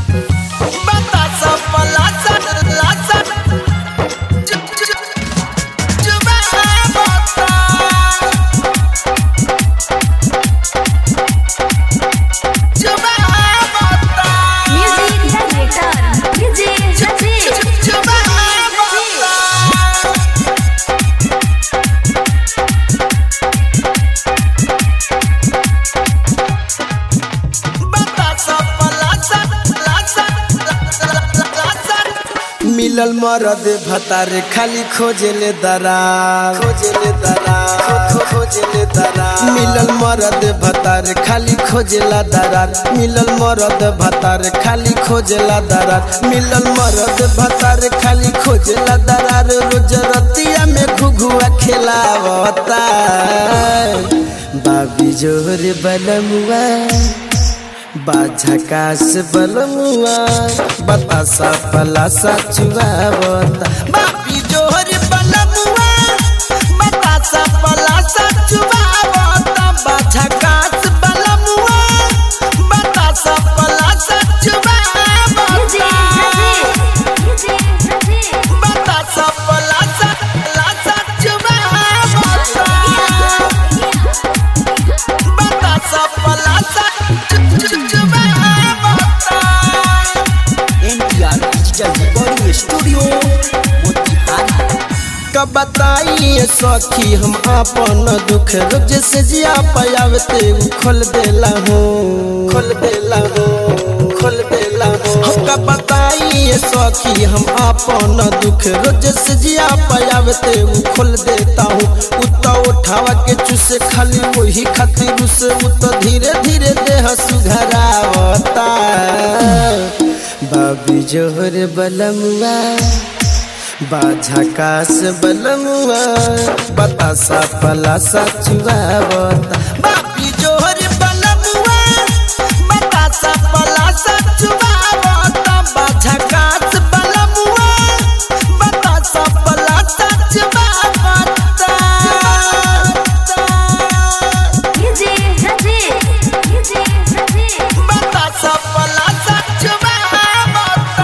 बतासा पलासा लासा चुप चुप चुबा बता चुबा बता Music Generator. DJ Rajesh. चुबा बता बतासा पलासा लासा लासा मिलल मरद भतार खाली खोजेले दरार खोजेले दरार खोजेले दरार मिलल मरद भतार खाली खोजेला दरार मिलल मरद भतार खाली खोजेला दरार मिलल मरद भतार खाली खोजेला दरार रोज रतिया में घुघुआ खेलावता बाबी जोर बलमुआ बाझकास बलमुआ बतासा पलासा चुआवता बापी जोहर बलमुआ बतासा पलासा चुआवता बाझकास बलमुआ बतासा पलासा DJ चुआवता Rajesh. DJ Rajesh. बतासा पलासा लासा चुआवता बतासा पलासा चुआवता NTR digital recording studio Motihari कब बताइए सखी हम अपन दुख रोज से जिया पायावते उ खोल देला हूँ खोल देला हूँ खोल देला हूँ हम कब बताइए सखी हम अपन दुख रोज से जिया पायावते उ खोल देता हूँ उता उठावा के चूसे खाली वही खातिर उसे उत धीरे धीरे देह सुधरावता बाबी जोहर बलमुआ बाझकास बलमुआ बतासा पलासा चुआवता बापी जोहर बलमुआ बतासा पलासा चुआवता बाझकास बलमुआ बतासा पलासा चुआवता DJ Rajesh. DJ Rajesh. बतासा पलासा चुआवता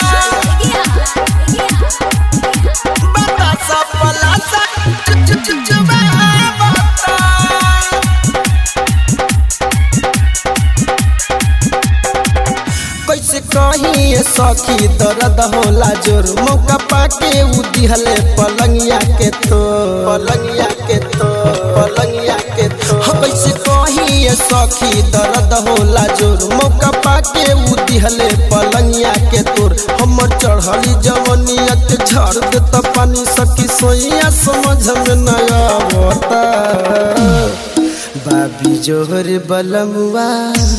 बतासा पलासा चुआवता कैसे कही सखी दर्द होला जोर मौका पाके उ दिहले पलंगिया के तो पलंगिया के तो पलंगिया के तो हो कैसे कही सखी दर्द होला जोर मौका पाके उ दिहले पलंगिया के तोर हमर चढ़ली जवनिया के झड़ देत पानी सखी सोइया समझ में न आवता बाबी जोहर बलमुआ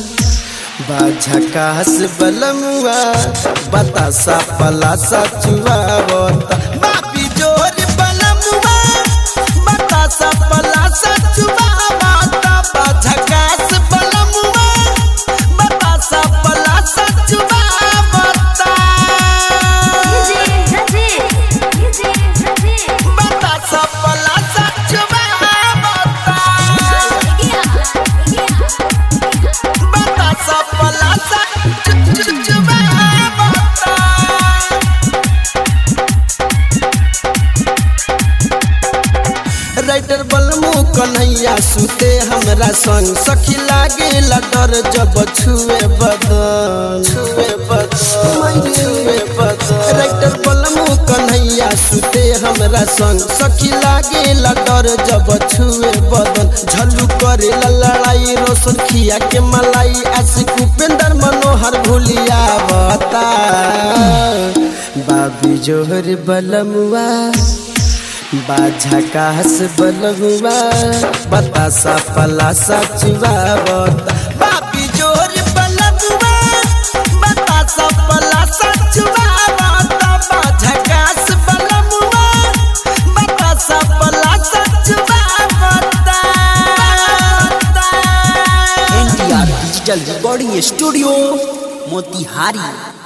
बाझकास बलमुआ बतासा पलासा चुआवता बापी जोर बलमुआ बतासा पलासा चुआवता बाझकास बलमुआ बतासा पलासा चुआवता DJ Rajesh. DJ Rajesh. बतासा पलासा चुआवता बतासा पलासा चुआवता राइटर बलमु कन्हैया सुते हमरा संग सखी लागे डर जब छुए बदन छुए बदन छुए बदन राइटर बलमु कन्हैया सुते हमरा संग सखी लागे डर जब छुए बदन झल्लू करे लड़ाई रोशन खिया के मलाई आशिक उपेंद्र मनोहर भूलिया बता बाबी जोहर बलमुआ बाझकास बलहुआ बतासा पलासा चुआवता बापी जोर बलहुआ बतासा पलासा चुआवता बाझकास बलहुआ बतासा पलासा चुआवता NTR digital recording studio Motihari